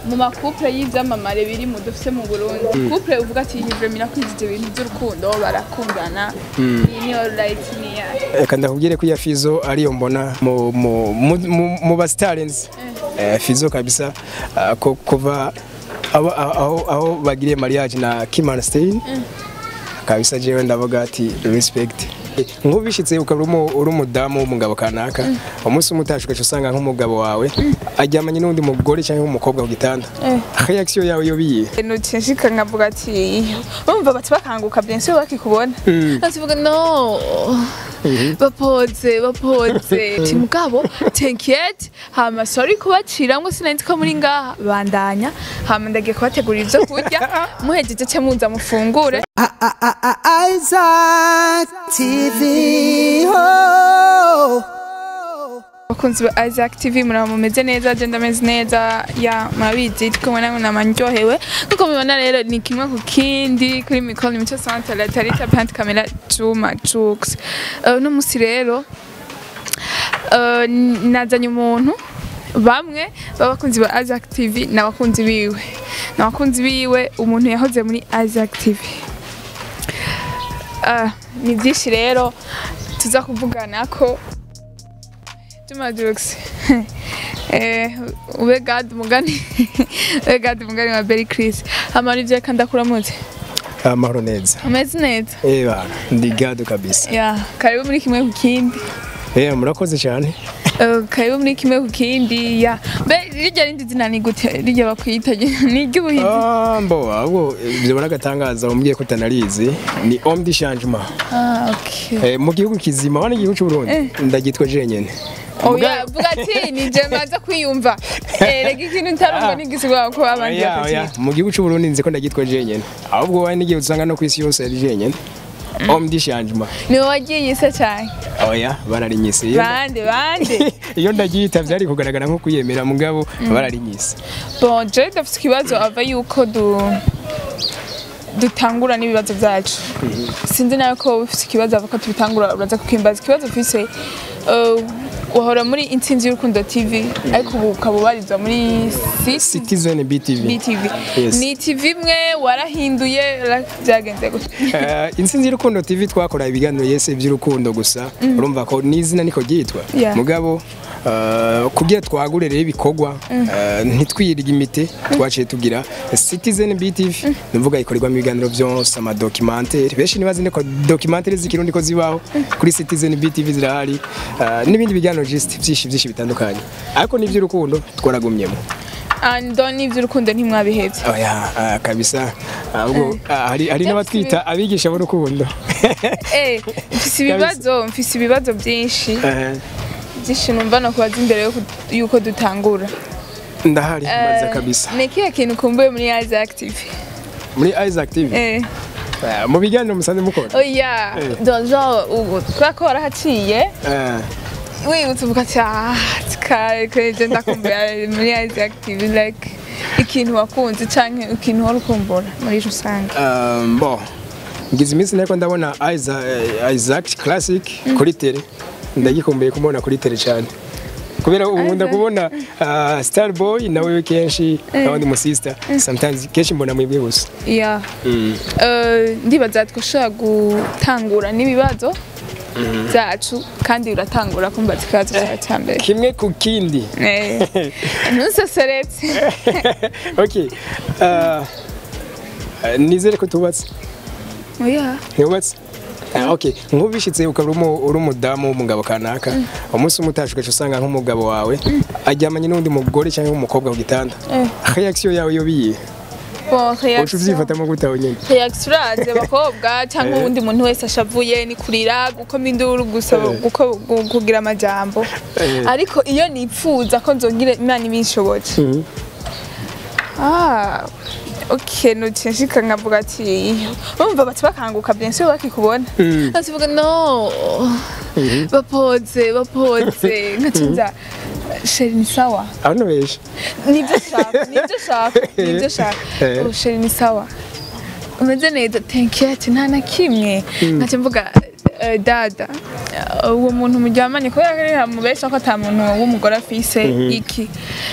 mu makupure y'ivyamamare biri mu dufise mu Burundi couple uvuga ati hivre mirakwizije ibintu by'urukundo barakundana iyi niyo right niya reka ndakubwire ko iya fizo ariyo mbona mu mu mu- mu- mu basitarenzi fizo kabisa ah, ko kuva aho aho aho bagiriye mariage na Kim Stein kabisa jewe ndavuga ati respect nk'ubishitse ukaba uri umu- uri umudamu w'umugabo kanaka umunsi umwe utashe ugaca usanga nk'umugabo wawe aryamanye n'undi mugore cyangwa umukobwa ku gitanda reaction yawe yo biye nuciye nshika nkavuga ati bumva bati bakanguka bien sûr bakikubona nasivuga no bapoze bapoze ti mugabo t'inquiète hama sorry kubaciramwo sinari ko muri ngaha bandanya hama ndagiye kubategurira ivyo kurya muhejeje ce muza mufungure Isaac TV. Oh. bakunzi ba Isaac TV muraba mumeze neza je ndameze neza ya murabizi turi kumwe namwe namanyohewe nkuko mubibona rero ni kimwe ku kindi kuri mikoro ni mico sante la tarita pant camera Juma Jux uh, uno musi rero uh, nazanye umuntu bamwe b'abakunzi ba Isaac TV n'abakunzi biwe n'abakunzi biwe umuntu yahoze muri Isaac TV uh, ni byinshi rero tuza kuvugana ko Juma Jux eh ube gad mugani ube gad mugani wa Berry Chris amara ivyo kandi akuramutse amahoro neza ameze neza eba ndi gado kabisa ya karibu muri kimwe ku kindi eh murakoze cyane Eh, karibu muri kimwe ku kindi ya mbe rirya rindi zina ni gute rirya bakwita ni iry'ubuhizi Ah, mbo ahubwo ibyo baragatangaza umbwiye ko utanarizi ni homme de changement ah okay Eh, mu gihugu kizima wana igihugu cy'u Burundi ndagitwa jenyene oya vuga ati ni je maza kwiyumva eh rega ikintu ntarumva n'igisigwa ko abandi Oya, oya, bakati mu gihugu cy'u Burundi nzi ko ndagitwa jenyene ahubwo wowe n'igihe usanga no ku isi yose ari jenyene homme de changement ni wowe wagiye isa cyane oya bararinyise Iyo- bande bande iyo ndagiyita byari kugaragara nko kuyemera mugabo bararinyise Bon, je dufite ikibazo ava yuko du dutangura n'ibibazo byacu sinzi nawe ko ufite ikibazo ava ko tubitangura uraza kukimbaza ikibazo ufise uh, wahora muri intsinzi y'urukundo tv ariko ubu ukaba ubarizwa muri City Citizen BTV BTV Yes. ni tv imwe warahinduye ra- byagenze gute Eh, intsinzi y'urukundo tv twakora ibiganiro yese by'urukundo gusa urumva ko n'izina niko ryitwa Yeah. mugabo eh, kugira twagure rero ibikorwa eh, ntitwirige imite twaciye tugira citizen btv nuvuga ikorerwamo ibiganiro byose amadokimantere benshi ntibazi ne ko dokimantere z'ikirundi ko zibaho kuri citizen btv zirahari eh, n'ibindi biganiro just byinshi byinshi bitandukanye ariko n'iby'urukundo twaragumyemo ando n'iby'urukundo ntimwabihebye oya ah, kabisa ahubwo ah, hari hari n'abatwita abigisha b'urukundo eh mfise ibibazo mfise ibibazo byinshi Eh, byinshi numva no kubaza imbere yo ku- yuko dutangura ndahari maze kabisa ni ikihe kintu ukumbuye muri Isaac TV muri Isaac TV eh eh, mu biganiro musanze mukora oya Eh. dozo ubu twako warahaciye Eh, wibutse uvuga ati ah kare kare je ndakumbuye muri Isaac TV like ikintu wakunze canke ikintu wari ukumbura muri rusange um, bo ngize iminsi nako ndabona Isaac, eh, Isaac Classic kuri tele ndagikumbuye kumubona kuri tele cyane kubera ubu nkunda kubona uh, Starboy nawe kenshi n'abandi mu sister sometimes kenshi mbona mwebwe gusa ya Mm. Eh, ndibaza twashobora gutangura n'ibibazo byacu kandi uratangura kumbaza ikibazo cyawe cya mbere kimwe ku kindi Eh, ntuseseretse okay uh, uh, nizere ko tubatse oya ntubatse Ah, okay nk'ubishitse ukaba uri umu- uri umudamu w'umugabo kanaka umunsi umwe utashe ugaca usanga nk'umugabo wawe aryamanye n'undi mugore cyangwa umukobwa ku gitanda Eh. reaction yawe yo biye bon uca reaction uvyifatamo gute aho nyene reaction uraze bakobwa cyangwa uwundi muntu wese ashavuye ni kurira gukoma induru gusaba Eh. guko- gu- kugira amajambo Eh. ariko iyo nipfuza ko nzogira imana ibinshoboje Mhm. ah okay nuciye nshika nkavuga ati bumva bati bakanguka bien sûr bakikubona Mm. nasivuga no bapoze bapoze nkacinza sheri ni sawa aho nubeshe nibyo shaka nibyo shaka nibyo shaka Eh. oh sheri ni sawa umeze neza tenkiyati nta na kimwe nkaca mvuga eh, dada eh, uwo muntu muryamanye kubera ko ari mubesha ko ata muntu w'umugore afise iki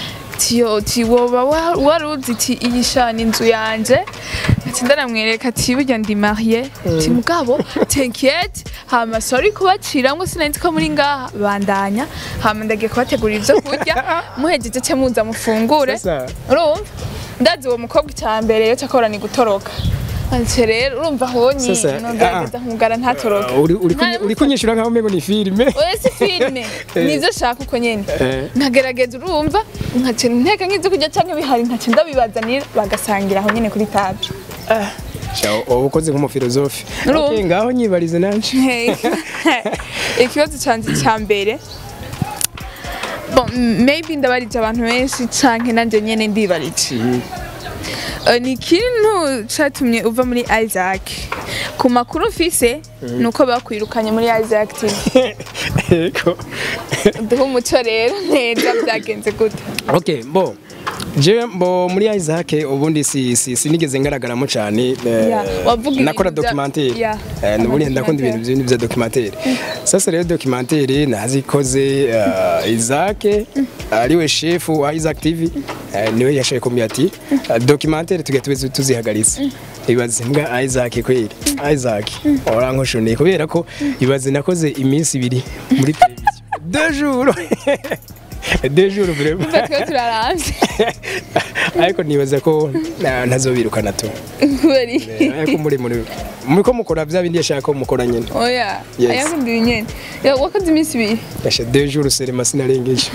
ati yo ati woba wa- wari uzi ati iyi shana inzu yanje ati ndaramwereka ati burya ndi mariye ati mugabo tenkiyete hama sori kubaciramwo sinari ko muri ngaha bandanya hama ndagiye kubategurira ivyo kurya muhejeje ce muza mufungure Sasa urumva ndazi uwo mukobwa icya mbere yo cyakora ni gutoroka ati rero urumva honye Sasa, nogerageza nkumugara ntatoroke uri uri kunyi- uri kunyishura nkaho umengo ni filime oya si filime nivyo shaka uko nyene Eh. nkagerageza urumva nkaca nteka nk'ivyo kurya canke bihari nkaca ndabibazanira bagasangira aho nyene kuri table Ciao, uba ukoze nk'umufilozofi Urumva? Okay, ngaho nyibarize nanje Hey. ikibazo canje ca mbere bon maybe ndabarije abantu benshi canke nanje nyene ndibarije Eh, ni ikintu catumye uva muri Isaac ku makuru mfise ni uko bakwirukanye muri Isaac TV Ego. duha umuco rero neza byagenze gute okay bo je mbo muri Isaac ubundi si, si sinigeze ngaragaramo cyane eh, Yeah, wavuga nakora ibintu bya- documentaire Yeah, eh, nubundi ndakunda documentaire. ibintu byinshi bya documentaire sasa rero documentaire nazikoze uh, Isaac ariwe chef wa Isaac TV eh, niwe yashoye kumbwira ati uh, documentaire tugiye tube tuzihagaritse ibaze mbwa Isaac kweli Isaac orankoshoniye kubera ko ibaze nakoze iminsi ibiri muri televiziyo deux jours deux jours vraiment Umva twe turaramvye ariko nibaza ko na- ntazobirukana tu kubera iki? ariko muri muri muri ko mukora bya bindi yashaka ko mukora nyine oya Yes. ayakundi nyene Ya, wakoze iminsi ibiri yasha deux jours serema sinarengeje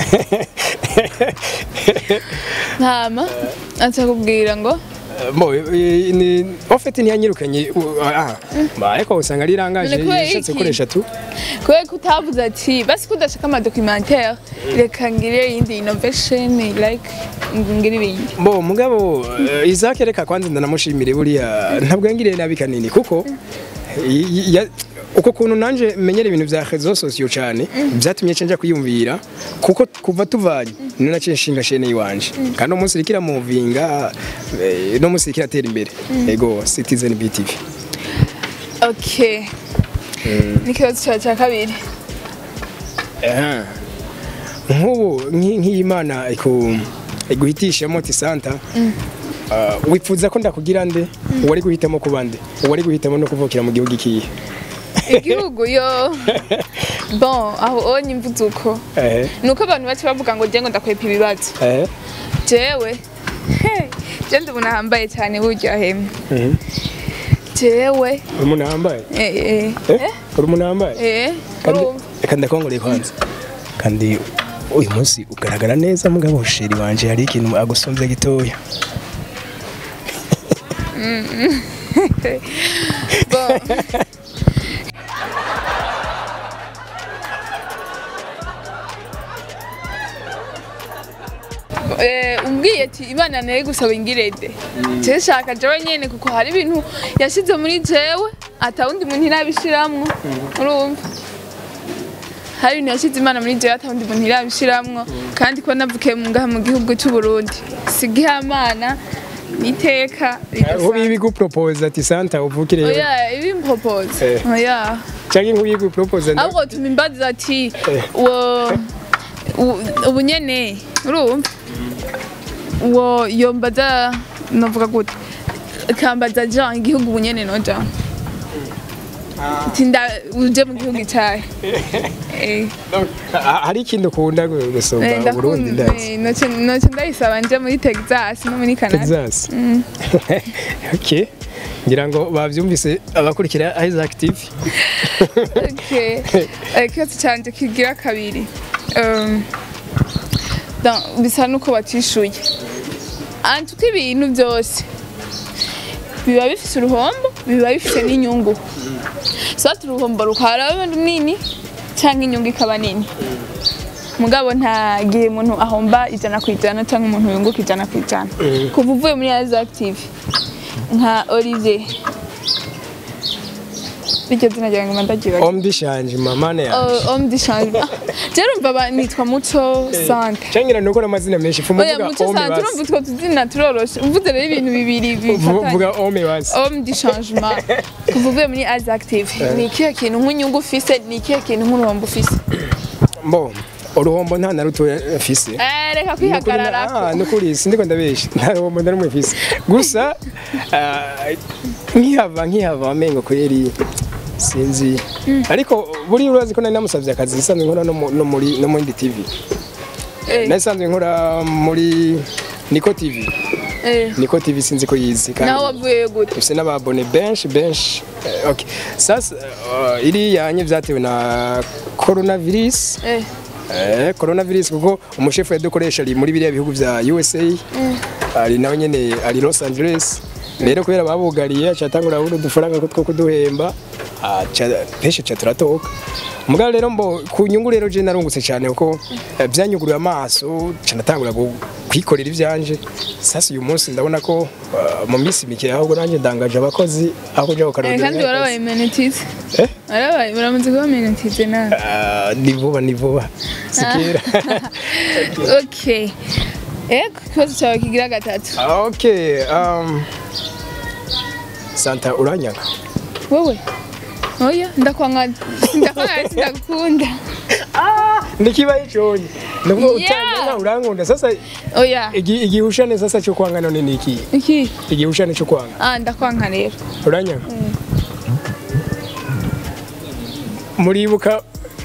ntama aca kubwira ngo bo eh, ni en fait ntiyanyirukanye u- ah ba ariko usanga ari rangaje None kubera yashatse iki? koresha tu kubera ko utavuze ati basi ko udashaka amadocumentaire reka ngire iyindi innovation like ngire ibindi bo mugabo eh, Isaac reka kwanza ndanamushimire buriya ntabwo yangiriye nabi kanini kuko y- y- ya- uko kuntu nanje menyera ibintu vya réseaux sociaux cyane byatumye cenja kwiyumvira kuko kuva tuvanye ni naciye nshinga shene yiwanje kandi umunsi rikira muvinga eh, no munsi rikira tera imbere ego Citizen BTV okay n'ikibazo cyawe cya kabiri Aha. nk'ubu nki- nk'iyimana iku iguhitishamo tisanta uh, wifuza ko ndakugira nde uwari guhitamo kuba nde uwari guhitamo no kuvukira mu gihugu ikihe igihugu yo bon aho onye imvuze uko ehe nuko abantu bace bavuga ngo jengo ndakwepa ibibazo ehe jewe hey, je ndi umuntu ahambaye cyane burya hemwe Mhm. jewe uri umuntu wambaye eh, eh, Eh? uri umuntu wambaye eh, kandi urumva reka ndakongoreye kwanza kandi uyu munsi ugaragara neza mugabo sheri wanje hari ikintu agusumbya gitoya bon Eh, umbwiye ati imana nayo gusaba ingirede jewe shaka jewe nyene kuko hari ibintu yashize muri jewe ata wundi muntu irabishiramwo urumva hari ibintu yashize imana muri jewe ata wundi muntu irabishiramwo kandi ko navukiye mu ngaha mu gihugu cy'u Burundi sigihamana niteka aho ridasanzwe. bibi gupropose ati santa uvukire oya ibi mpropose Eh. oya cyangwa nk'uyu gupropose nda ahubwo tuma imbaza ati Eh. uwo u- ubu nyene urumva uwo yombaza novuga gute kambaza jean igihugu ubu nyene noja ati nda uje mu gihugu cyawe Eh, Ah, hari ikintu ukunda gu- gusumba eh, Burundi ndakunda ndazi eh, noce noce ndayisaba nje muri texas no muri canada Texas okay ngira ngo bavyumvise abakurikira Isaac TV Okay. Eh, ikibazo cyanjye kigira kabiri Um, dans- bisa nuko batishuye antuko ibintu byose biba bifise uruhombo biba bifise n'inyungu sati uruhombo rukaba runini cyangwa inyungu ikaba nini mugabo nta gihe umuntu ahomba ijana ku ijana cyangwa umuntu yunguka ijana ku ijana kuva uvuye muri Isaac TV nka Olivier iryo zina ryawe ngo ndagibaga Ombi shanje mamane ya homme de changement je urumva ba- nitwa muco sante Changira nuko amazina menshi fumu oya vuga muco Ome sante urumva basi utwo tuzina turoroshe uvuze rero ibintu bibiri Vu- bifatanye vuga Ome basi homme de changement kuva uvuye muri Azi Active ni ikihe kintu nk'inyungu ufise ni ikihe kintu nk'uruhombo ufise Bo uruhombo nta na rutoya mfise Eh, reka kwihagararako nukuri sindiko ndabesha nta ruhombo na rumwe mfise gusa ah, nkihava nkihava amengo kweri sinzi ariko buri urazi ko nari namusavye akazi isanzwe nkora no mu- no muri no muri tv Eh, nasanzwe nkora muri niko tv eh. niko tv sinzi ko yizi kandi naho wavuyeyo gute ufise n'ababone benshi benshi Eh, okay sasa uh, iriya nye vyatewe na coronavirus Eh, Eh, coronavirus kuko umushefu yadukoresha ari muri biriya bihugu vya USA ari nawe nyene ari Los Angeles rero kubera babugariye acatangura buno dufaranga ko two kuduhemba aca peshe ca turatoka mugabo rero mbo ku nyungu rero je narungutse cyane kuko eh, vyanyuguruye amaso ca natangura gu- kwikorera ivyanje sasa uyu munsi ndabona ko uh, mu minsi mike ahubwo nanjye ndangaje abakozi aho kuja eh, kukarondera kandi warabaye menetize Eh? warabaye uramaze kuba menetize nawe Ah, ni vuba ni vuba sikera okay ego ikibazo cyawe kigira gatatu Okay, um, Santa uranyaga. wowe oya ndakwanga ndakwanga sindagukunda Nikibaye cyonye. Nubwo Yeah. utanyanga urankunda sasa oya igi- igihushane sasa cyo kwanga none ni iki? iki Igihushane cyo kwanga. ah ndakwanga rero Uranyaga. Muribuka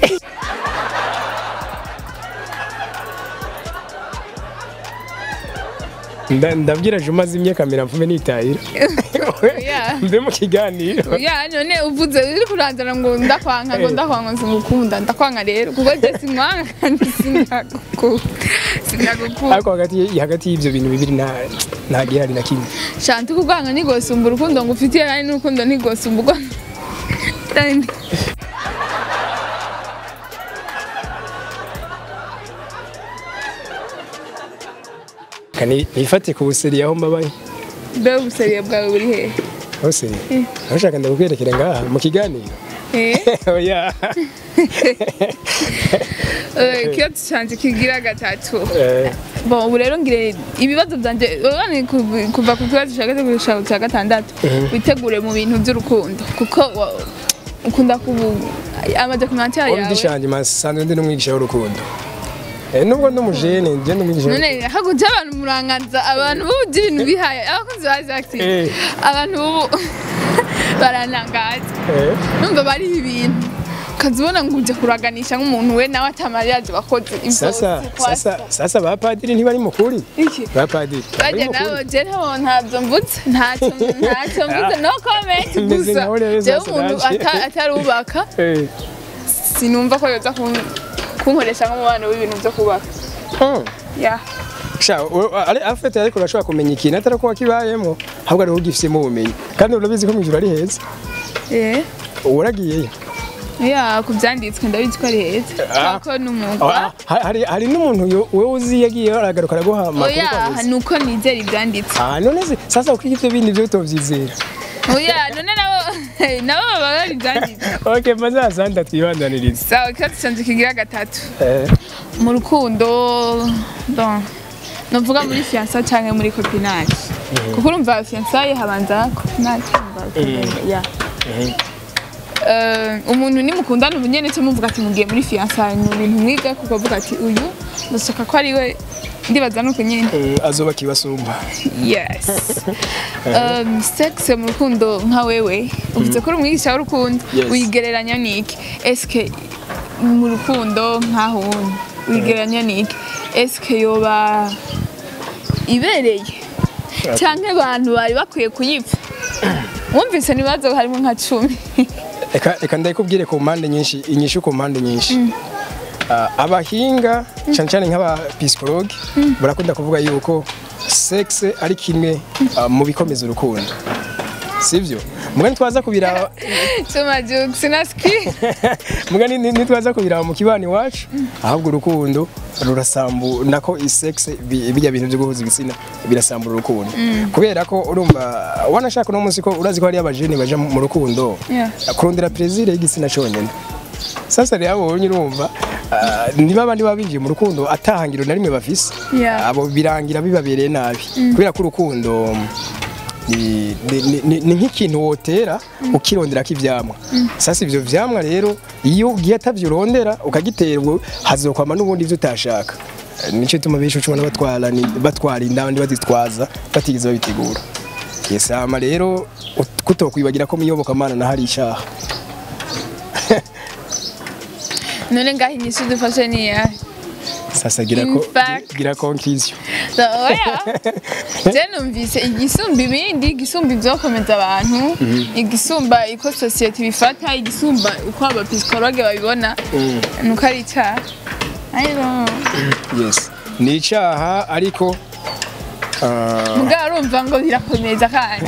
Nda- ndabwira Juma zimye kamera mvume nitahira Yeah. mbe mu kiganiro ya none uvuze uri kuranzana ngo ndakwanga ngo ndakwanga singukunda ndakwanga rero kuko je sinkwanga kandi sindagukunda sindagukunda ariko hagati hagati y'ibyo bintu bibiri nta nta gihari na kimwe shanti kukwanga ntigosumba urukundo ngufitiye kandi n'urukundo ntigosumba urwo Kandi- kani nifate ku buseri aho mbabaye mbe ubuseriye bwawe buri hehe aho seri ntushaka ndakukwerekera ngaha mu kiganiro Eh? oya Eh, ikibazo canje kigira gatatu Eh, bon ubu rero ngire ibibazo byanje urabona kuva- kuva ku kibazo cya gatatu gushika ku cya gatandatu witegure mu bintu by'urukundo kuko wa- ukunda kubu amaze kumantia uwo yawe ndishanje masanzwe ndi n'umwigisha w'urukundo Eh, nubwo ndi umujene njye ndi umwigisha w'urukundo. none hakurya abantu muranganza abantu bubu ibintu bihaye abakunzi ba active Eh. abantu bubu baranangaza Eh, numva bari ibintu ukazibona ngo uje kuraganisha nk'umuntu we nawe atamariyaje bakoze sasa sasa sasa ba padiri ntibari mukuri iki ba padiri bari bajya mukuri nabo je nabo ntabyo mvutse ntacyo ntacyo mvutse no comment Meze gusa nkaho rero jewe sasa umuntu naje. ata- atarubaka Eh, sinumva ko yoza kun- kunkoresha nk'umubano w'ibintu byo kubaka hmm. ya sha u- ari afite ariko urashobora kumenya ikintu atari ko wakibayemo ahubwo ariho ugifisemo ubumenyi kandi urabizi ko mu ijuru ari heza eh uragiyeyo ya ku byanditswe ndabizi ko ari heza Ah. ko n'umwuga Ah, ha- hari hari n'umuntu yo- wewe uzi yagiye aragaruka araguha amakuru oya ukamuzi. ni uko nizera ibyanditse Ah, none se sasa uko ibyo bindi byo utovyizera oya none nabo nabo baba bari ibyanditse okay maze asanda twibandanirize sawa ikibazo cyanjye kigira gatatu eh mu rukundo bon novuga muri fiansa cyangwa muri copinage kuko urumva fiansaye habanza copinage urumva ya Eh, umuntu nimukundana ubu nyene cyo muvuga ati mugiye muri fiansaye ni ibintu mwiga kuko avuga ati uyu ndashaka ko ari we ndibaza nuko nyene mm, azoba kibasumba yes um, sex mu rukundo nka wewe uvuze ko uri umwigisha w'urukundo Yes. wigereranya niki eske mu rukundo nkaho wundi wigereranya niki eske yoba ibereye cyangwa abantu bari bakwiye kuyipfa wumvise ibibazo harimo nka cumi reka reka ndayikubwire ku mpande nyinshi inyishu ku mpande nyinshi Ah, abahinga cyane cyane nk'abapsikologe barakunda kuvuga yuko sex ari kimwe ah, mu bikomeza urukundo sibyo mugani twaza kubiraba cuma jukes na ski mugani ni- nitwaza kubiraba mu kibani iwacu ahubwo urukundo rurasambu nako isex bi- bijya bintu byo guhuza ibitsina birasambura urukundo kubera ko urumva wanashaka uno munsi ko urazi ko hari abajene baja mu mu rukundo Yeah. kurondera plaisir y'igitsina cyonyine sasa rero abo bonye urumva ah, niba abandi baba binjiye mu rukundo atahangiro na rimwe bafise Yeah. abo birangira bibabereye nabi kubera ko urukundo ni, ni, ni, ni, ni nk'ikintu wotera ukironderako ivyamwa sasa ivyo vyamwa rero iyo ugiye atavyo urondera ukagitera ubwo hazokwama n'ubundi ivyo utashaka Eh, nico gituma benshi ucubona batwara ni- batwara inda abandi bazitwaza batigeze babitegura yes hama rero ut- kutokwibagira ko muyobokamana na hari icaha none ngaho inyishu dufashe ni iyahe sasa gira In ko fact. gira conclusion So, oya je numvise igisumba ibindi igisumba ivyokomeza abantu igisumba uko sosiyete ibifata igisumba uko abapisikologe babibona nuko ari icaha I don't know. yes ni icaha ariko ah, mugabo urumva ngo birakomeza kandi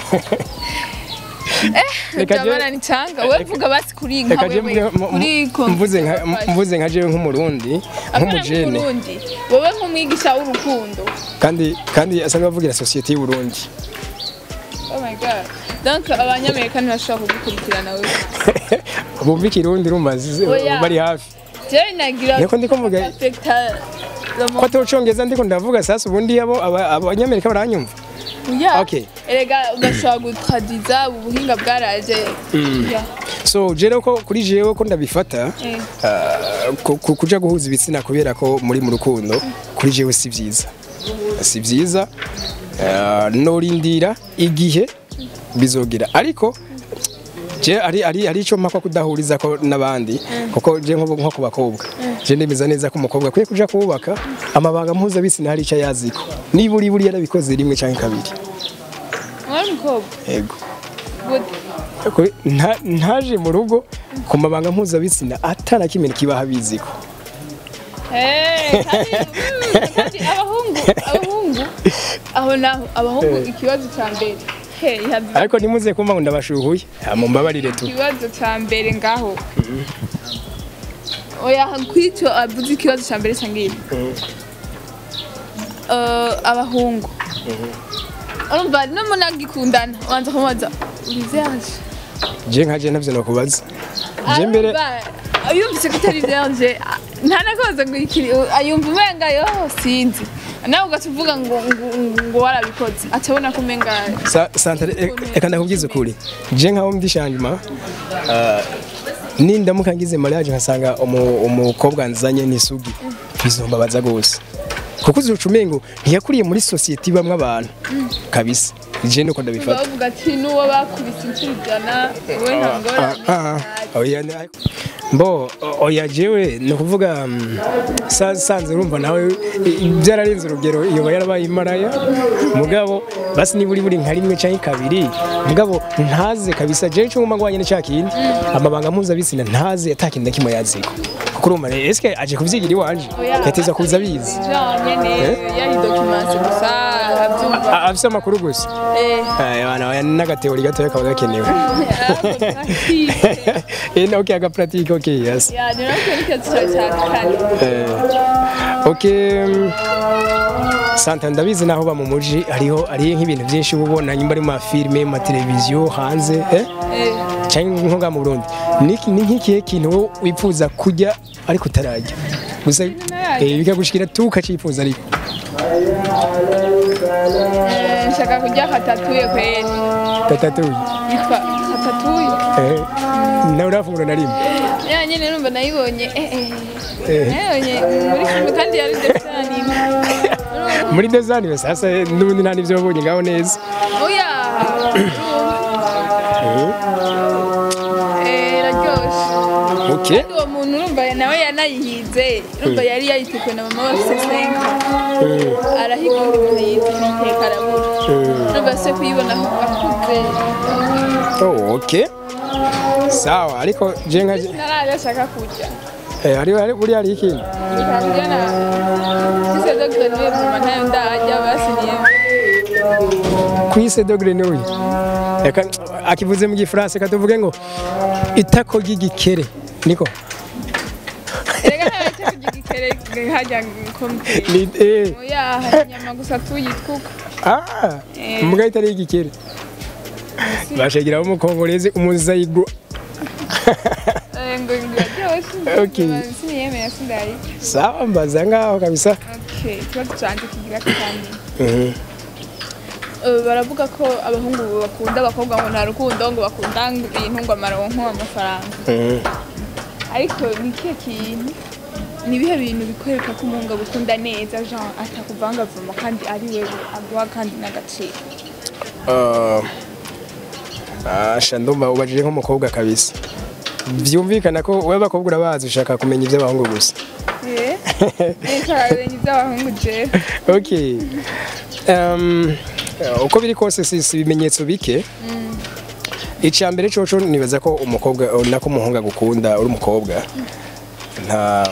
eh Reka je- ndabona ni canga we vuga basi kuri nka reka je wewe mvuge- mu- kuri mu- mvuze nka mvuze nka jewe nk'umurundi nk'umujene nk'umurundi wowe nk'umwigisha w'urukundo kandi kandi asanzwe avugira sosiyete y'u Burundi oh my god donc abanyamerika ntibashobora kugukurikirana wewe bumva ikirundi urumva zi- Oya. bari hafi jewe nagira Niko ndiko mvuga- affecta le ko monde. atawucongeza ndiko ndavuga sasa ubundi abo aba- abanyamerika baranyumva Oya. Okay. erega ugashobora gutradiza ubu buhinga bwaraje Yeah. so jewe ko kuri jewe ko ndabifata Eh. ah, ku- ku- kuja guhuza ibitsina kubera ko muri mu rukundo kuri jewe si vyiza si vyiza ah, norindira igihe bizogera ariko je ari ari ari ico mpaka kudahuriza ko n'abandi kuko je nko nko ku bakobwa je ndemeza neza ko umukobwa akwiye kuja kubaka amabanga mpuzabitsina hari ico yaziko niba uri buri yarabikoze rimwe canke kabiri Mwana mukobwa yego gute Kuri- nta- ntaje mu rugo ku mabanga mpuzabitsina atana kimwe kibaha biziko Eh, kandi- kandi abahungu abahungu aho naho abahungu ikibazo cya mbere he ihabwa ariko nimuze kumva ngo ndabashuhuye mumbabarire tu ikibazo cya mbere ngaho oya kwicyo avuze ikibazo cya mbere sangiye abahungu urumva n'umunagikundana ubanza kumubaza urizaje je nkaje ntavyo nokubaza je mbere yumvise ko utari byanje nta nakoze ngo ikiri ayumva umenga yo sinzi nawe ugaca uvuga ngo ngo- ngo warabikoze acabona ko umenga Sa- santare e- reka ndakubwiza ukuri je nkaho ndi shanjima ah, nindamuka ngize mariage nkasanga umu- umukobwa nzanye n'isugi bizombabaza gose kuko uzoca umengo ntiyakuriye muri sosiyete ibamwo abantu kabisa je nuko ndabifata bavuga ati n'uwo bakubise inshuro ijana wowe nta ngorane Ah, ah, oya ni- mbo o- oya jewe ni ukuvuga mm, sa- sanze urumva nawe i- i- byararenze urugero iyo yarabaye imaraya mugabo basi niba uri buri nka rimwe cyangwa kabiri mugabo ntaze kabisa jewe icyo ngomba ngwanye ni cya kindi amabanga mpuzabitsina ntaze atakindi na kimwe yaziko kuko urumva rero eske aje kuvyigira iwanje yateza kuza abizi nyene yari documentation gusa abyumva A- afise amakuru gusa eh Eh, bana oya n'agateori gatoya kaba gakenewe pratique Eh, okay agapratique okay yes ya ni nako ni kibazo cya cya kane Eh, ok mm, santa ndabizi naho ba mu muji hariho hariho nk'ibintu byinshi uba ubona nyuma ari mu mafilime mu mateleviziyo hanze eh? eh cyangwa nko ngaha mu burundi ni iki- ni nk'ikihe kintu wowe wifuza kurya ariko utararya gusa Ntararya. eh, bikagushikira tu ukacifuza ariko Eh, nshaka kurya katatuye kweli tatatuye yitwa katatuye eh, nawe urafungura na rimwe ya nyine numva nayibonye eh eh Eh. nayibonye muri filime kandi yari desani muri dezani sasa n'ubundi nta n'ibyo wabonye ngaho neza oya eh iraryoshe ok kandi uwo muntu urumva nawe yanayihize urumva yari yayiteguye na mama bafise senka arahiga undi muntu yize kuyiteka arabura urumva se kuyibona akuze oh, ok sawa ariko je nka naraje ashaka kurya eh, hariho hari- buriya hariho ikindi bikarya na ise dogere niwe mama ntayo ndarya basiniye kwise dogere n'uyu reka akivuze mu gifaransa reka tuvuge ngo itako ry'igikere niko erega ntayo cyo kurya igikere hajya komite ni eh oya hari inyama gusa tuyitwuka ah Eh. mbwa itari igikere bashegeraho umukongorezi umuzayigo ngo biraryoshe Okay. siniyemera sindari sawa mbaza ngaho kabisa okay ikibazo canje kigira kandi Mhm. eh, baravuga ko abahungu bakunda abakobwa ngo nta rukundo ngo bakunda ibintu ngo amaronko amafaranga Mhm. ariko ni ikihe kintu ni ibihe bintu bikwereka ko umuhungu agukunda neza jean atakuvangavuma kandi ari wewe aguha kandi n'agaciro Ah, ah, sha ndumva ubajije nk'umukobwa kabisa byumvikana ko wowe abakobwa urabazi ushaka kumenya iby'abahungu gusa Eh? Reka benye iby'abahungu jewe okay um, uko biri kose si si ibimenyetso bike icya mbere coco nibaza ko umukobwa nako umuhungu agukunda uri umukobwa nta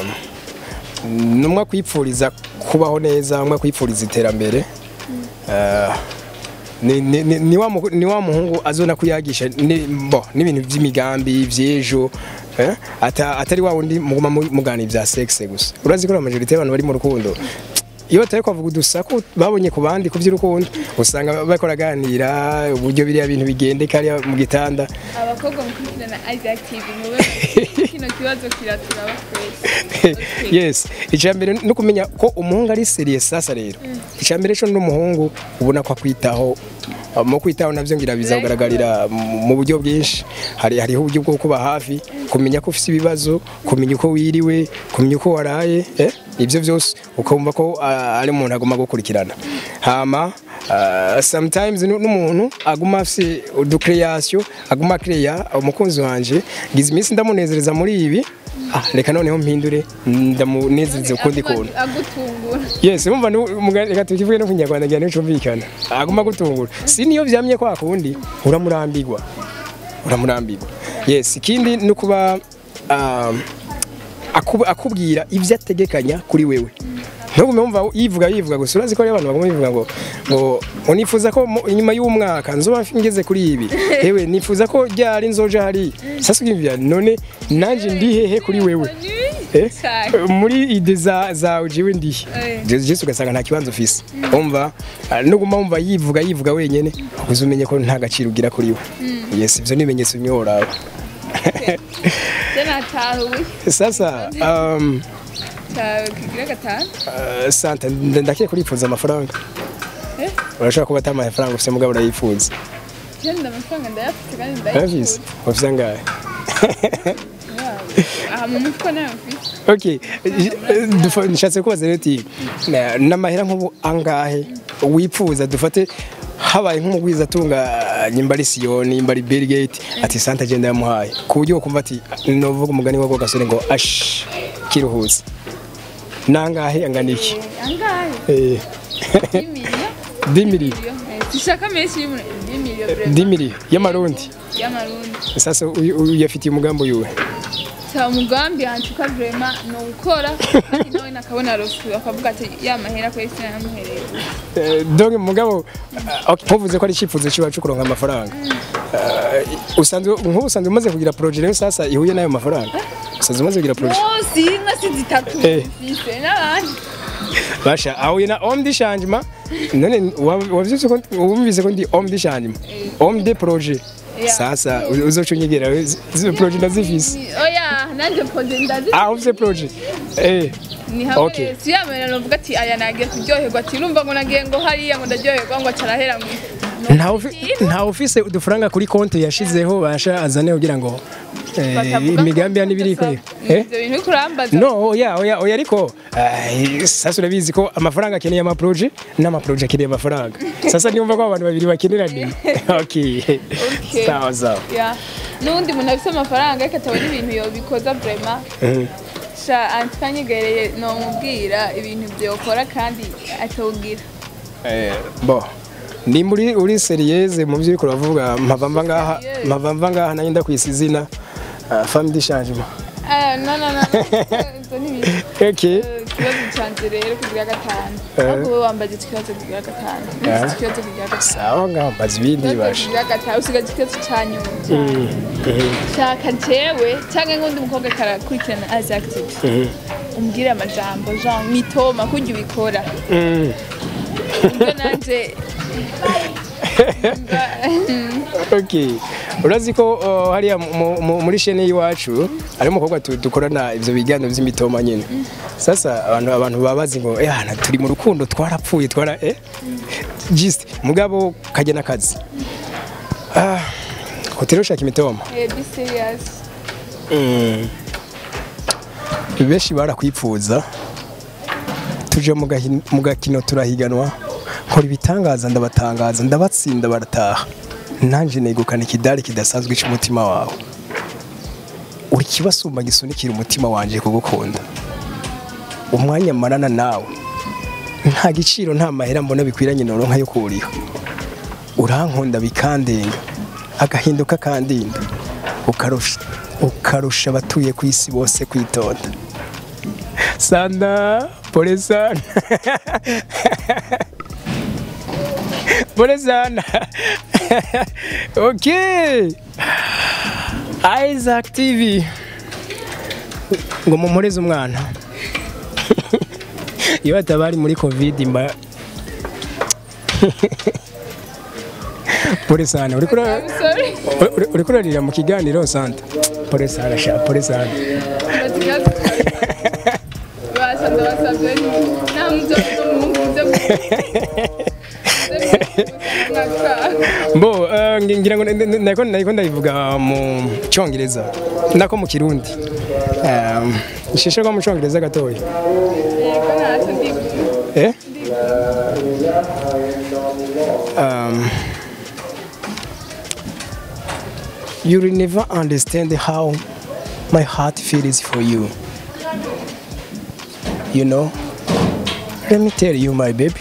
numwe kwipfuriza kubaho neza umwe kwipfuriza iterambere Ah, ni, ni, ni, ni, wa, mu- ni wa muhungu azona kuyagisha ni, bo n'ibintu by'imigambi by'ejo eh? Ata, atari wa wundi muguma mu- mugana ibya sexe gusa urazi ko la majorité y'abantu bari mu rukundo iyo batari kwavuga udusaku babonye ku bandi ku by'urukundo usanga bariko baraganira uburyo biriya bintu bigendeka hariya mu gitanda abakobwa mukurikirana Isaac TV mube kino kibazo kiraturaba twese Okay. yes icya mbere no kumenya ko umuhungu ari seriye sasa rero icya mbere cyo n'umuhungu ubona ko akwitaho Uh, mu kwitaho nabyo ngira biza kugaragarira mu- mu buryo bwinshi hari hariho uburyo bwo kuba hafi kumenya ko ufite ibibazo kumenya uko wiriwe kumenya uko waraye eh? ibyo byose ukumva ko uh, ari umuntu agomba gukurikirana hama uh, sometimes nu- n'umuntu aguma afite uducreation aguma creya umukunzi wanje ngize iminsi ndamunezereza muri ibi ah, reka noneho mpindure ndamunezereze ukundi kuntu agutungura yes umva reka tukivuge no ku kinyarwanda ngira nicumvikana aguma gutungura si niyo vyamye kwa kundi uramurambirwa uramurambirwa yes ikindi ni kuba um, akubu- akubwira ivyo ategekanya kuri wewe ntugume wumva yivuga yivuga gusa urazi ko hariho abantu baguma bivuga ngo ngo ngo nifuza ko mu- inyuma y'umwaka nzoba ngeze kuri ibi ewe nifuza ko ryari nzoja hari sasa ukimvira none nanje ndi hehe kuri wewe Eh? Cyane. muri ide za zawe jewe ndihe Eh. Je- jesu ugasanga nta kibanza ufise umva ah, nuguma wumva yivuga yivuga wenyene uzi umenye ko nta gaciro ugira kuri we yes ivyo ni ibimenyetso bimwe woraba je natahuye sasa um, cyawe kigira gatanu uh, santa nda- ndakiye kurifuza amafaranga Eh? urashobora kuba atari amafaranga ufise mugabo urayifuza je nda amafaranga ndayafite kandi urabizi ndayifuza ufise angahe aha mu mutwe nayo mfite okay eh, dufa- nshatse kubaza rero uti na- n'amahera nk'ubu angahe wifuza dufate habaye nk'umugwiza atunga nyimba ari siyoni nyimba ari Bill Gates ati santa agenda yamuhaye ku buryo ukumva ati novuga umugani wako gasore ngo ash kiruhutse nangahe angana iki angahe eh y'imiriyo 10 miliyoni sishaka menshi y'umuntu y'imiriyo 10 miliyoni y'amarundi y'amarundi sasa uyu- uyu yafitiye umugambi yuwe sa umugambi hantuka vrema ni ugukora kandi nawe nakabona rofu akavuga ati ya mahera ko isi namuhereye Eh, donc mugabo uh, okay, nkuvuze ko ari icyifuzo kiwacu kuronka amafaranga Uh, usanzwe nk'ubu usanzwe umaze kugira projet rero sasa ihuye n'ayo mafaranga usanzwe umaze kugira projet munsi inka si zitatu Eh. mfise n'abandi basha ahuye na homme de changement none wa- wavyutse ko wumvise ko ndi homme de changement homme de projet Yeah. sasa u- uzoca unyegera we, zi- zi projet ndazifise Ni- oya nanjye pode ndazi ah ufise projet eh ni hamwe Okay. si yamera novuga ati aya nagiye kuryoherwa ati urumva ngo nagiye ngo hariya ngo ndaryoherwa ngo acarahera ngo nta ufi- nta ufise udufaranga kuri konti yashizeho basha azane kugira ngo eh, Batavuga imigambi ya ko nibiri gusa- eh ivyo bintu uriko urambaza no oya oya oya ariko ah, sasa urabizi ko amafaranga akeneye amaproje n'amaproje akeneye amafaranga sasa niwumva ko abantu babiri bakeneranye okay Okay. sawa sawa Ya. n'undi muntu afise amafaranga ariko atabona ibintu yobikoza vrema Mhm. sha antikanyegereye nomubwira ibintu vyokora kandi atawugira Eh, bo ni muri uri seriyeze mu byo uriko uravuga mpava mva ngaha Serieux. mpava mva ngaha nanjye ndakwisa izina ah, femme de changement Ah, no no no ivyo ni ibintu okay Eh, ikibazo canje rero kugira gatanu Eh. ahubwo wowe wambaje ikibazo kugira gatanu Eh. Nifise ikibazo kugira gatanu sawa ngaho mbaza ibindi ikibazo basha kugira gatanu usigaje ikibazo ca nyuma shaka jewe canke nk'undi mukobwa karakurikirana as active umbwire amajambo jean mitoma kurya ubikora Mm. ibyo nanje okay urazi ko uh, hariya mu- mu- muri shene y'iwacu hari umukobwa tu- dukorana ivyo biganiro vy'imitoma nyene sasa abantu abantu baba bazi ngo eh hana turi mu rukundo twarapfuye twara eh just mugabo kajya n'akazi ah hoteli ushaka imitoma Eh, be serious. Mm. benshi barakwipfuza tuje mu gahi- mu gakino turahiganwa nkora ibitangaza ndabatangaza ndabatsinda barataha nanjye negukana ikidari kidasanzwe cy'umutima wawe uri kibasumba gisunikira umutima wanjye kugukunda umwanya marana nawe nta giciro nta mahera mbona bikwiranye noronka yo kuriha urankunda bikandenga agahinduka kandinda ukarusha ukarusha abatuye ku isi bose kwitonda sana pole sana pole sana okay Isaac TV ngo mumporeze umwana iyo batabari muri covid mba pole sana uri kura I'm sorry. Uri- uri kurarira mu kiganiro sante pole sana sha pole sana But you have to- Basa ndabasabye nta mudodo muze mbo eh, ngi- ngira ngo n- n- nako nako ndabivuga mu cyongereza nako mu kirundi Um, shisha ko mu cyongereza gatoya Yego ntacyo ndi eh um, you will never understand how my heart feels for you you know let me tell you my baby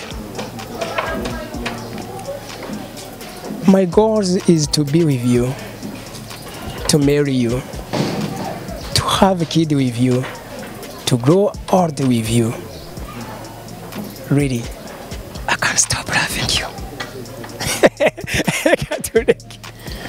my goal is to be with you to marry you to have a kid with you to grow old with you really i can't stop loving you Catholic.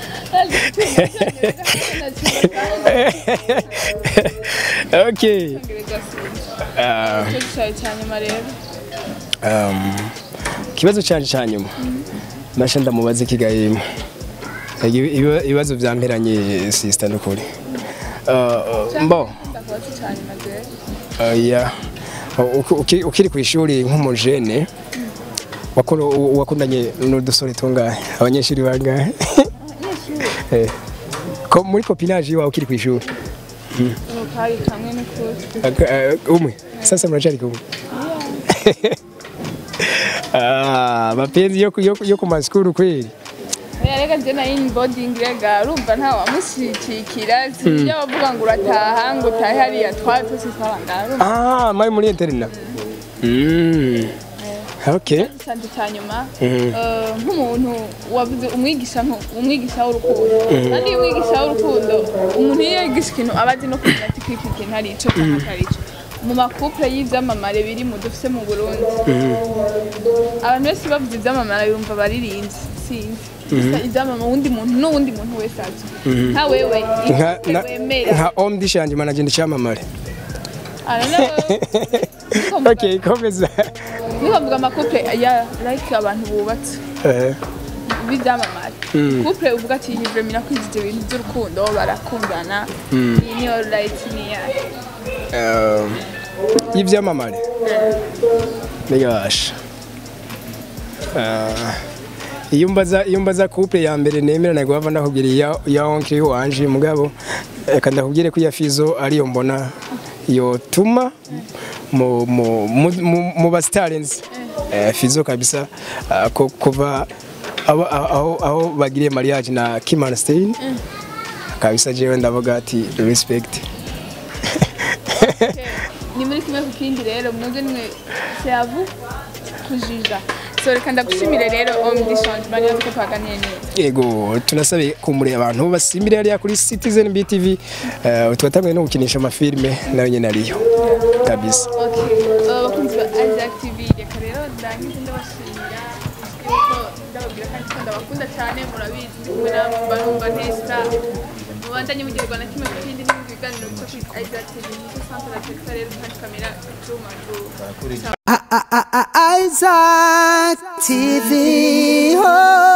okay Ah, cyayi cya nyuma rero um, ikibazo cyanje cya nyuma nasha ndamubaza ikigayemo ibibazo byamperanye sisita n'ukuri Uh, mbo ndakubaza cya nyuma rero Uh, yeah. Uki- uki- ukiri ku ishuri nk'umujene wakuru- wakundanye n'udusore tungahe abanyeshuri bangahe Eh, ko muri kopinage iwawe ukiri ku ishuri ubu kari kamwe n'ukuri Aka- eh, umwe sasa muracari kumwe Ah, mapenzi yo ku- yo ku- yo ku masikuru kweli oya reka njye na inboarding rega urumva nta wamushyigikira sinjya bavuga ngo urataha ngo utahe hariya twari twese twabangara ah mari muri interina mm. okay isanzwe cya nyuma Mhm. eh, nk'umuntu wavuze umwigisha nko- umwigisha w'urukundo kandi iyo umwigisha w'urukundo umuntu iyo yigisha ikintu aba azi no kumenya ati kwiki kintu ari ico cyangwa atari ico mu makupure y'ivyamamare biri mu dufise mu burundi abantu benshi bavuze ivyamamare bumva baririmbye sinzi gusa ivyamamare uwundi muntu n'uwundi muntu wese azwi nka wewe nka ikupure na- wemera nka om dishanje managenda icyamamare I don't know. okay komeza nikavuga amakupure ya like abantu bubatse Eh, b'ibyamamare couple uvuga ati iyi vrema irakwizije ibintu by'urukundo barakundana iyi niyo right niya um, y'ibyamamare niyasha Ah, iyo mbaza iyo mbaza couple ya mbere nemera ntabwo bava ndakubwira iya ya oncle wanje mugabo reka ndakubwire ko iya fizo ariyo mbona yotuma mu mu mu, mu, mu ba stars eh, fizo kabisa ah, ko kuva aho aho aho bagiriye mariage na Kim Stein kabisa jewe ndavuga ati respect ni muri kimwe ku kindi rero mwebwe nimwe seavu kujija so reka ndagushimire rero om di changement yo ko twaganiye neza yego tunasabe kumure abantu basimbire hariya kuri Citizen BTV uh, twatanguye no gukinisha amafilme nayo nyene ariyo kabisa okay uh, bakunzi ba Isaac TV reka rero ndangize ndabashimira yuko ndababwira kandi ko ndabakunda cyane murabizi ndi kumwe namwe mba numva ntesa mubandanye mugirwa na kimwe ku kindi n'ibindi biganiro bica kuri Isaac TV nicyo centre la Texas rero kandi kamera icyuma Isaac TV. Oh.